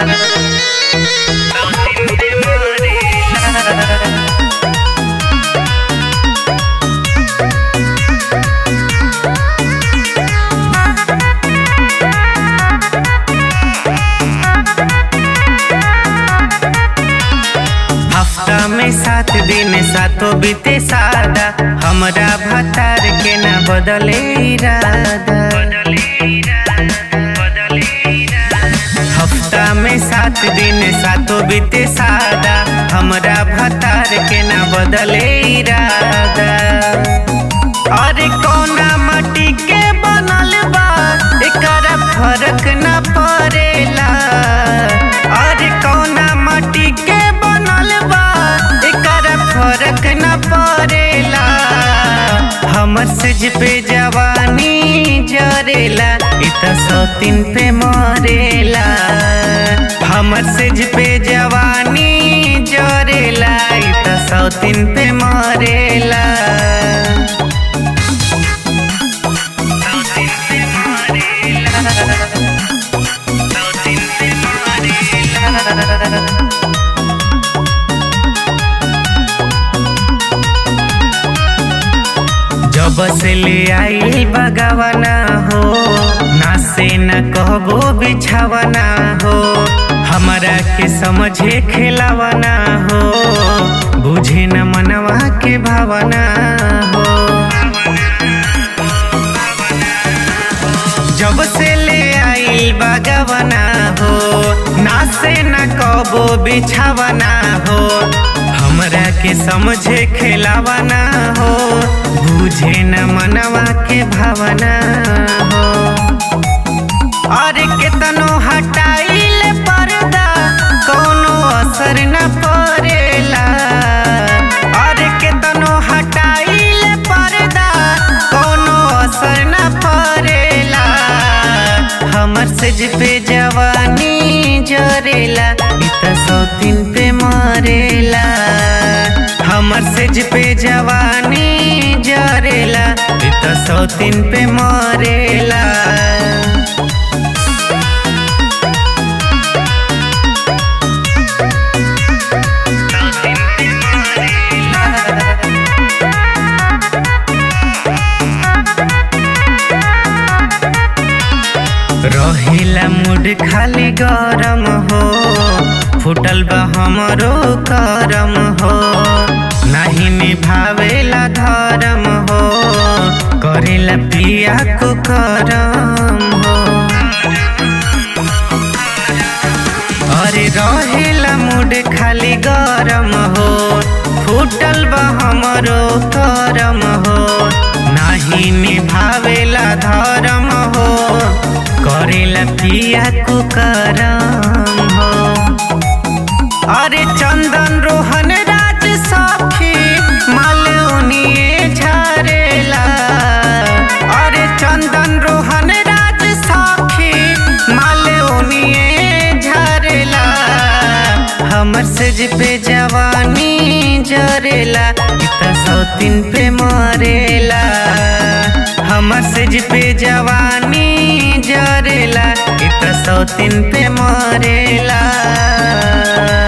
सौतीन पे मरेला हफ्ता में सात दिन सातो बीते सादा हमरा भतार के ना बदले इरादा हफ्ता में सात दिन सातो बीते सादा हमरा भतार के ना बदले इरादा अरे कौना माटी के बनल बा एकरा फर्क ना पड़ेला अरे कौना माटी के बनल बा एकरा फर्क ना पड़ेला हमर सेज पे जवानी जरेला इ त सौतीन पे मरेला हमर सेज पे जवानी जरेला इ त सौतीन पे मरेला सौतीन पे मरेला सौतीन पे मरेला जब से ले आई बगवना हो ना से न कहबो बिछावना हो हमरा के समझे खिलावना हो बुझे न मनवा के भावना हो जब से ले आई बगवना हो ना से न कहबो बिछावना हो हमरा के समझे खिलावना हो बुझे न मनवा के भावना हो अरे केतनो हटाइल पर्दा कोनो असर न पड़ेला अरे केतनो हटाइल पर्दा कोनो असर न पड़ेला हमर सेज पे जवानी जरेला इ त सौतीन पे मरेला हमर सेज पे जवानी जरेला इ त सौतीन पे मरेला रहेला मूड खाली गरम हो फुटल बा हमरो करम हो नाही निभावेला धर्म हो करेला पिया को करम हो अरे रहेला मूड खाली गरम हो फुटल बा हमरो करम हो नाही निभावेला धर्म हो करेला पिया को करम हो अरे चंदन रोहन राज सखी मालूनिए झरेला अरे चंदन रोहन राज सखी मालूनिए झरेला हमर सेज पे जवानी जरेला इ त सौतीन पे मरेला हमर सेज पे जवानी जरेला इ त सौतीन पे मरेला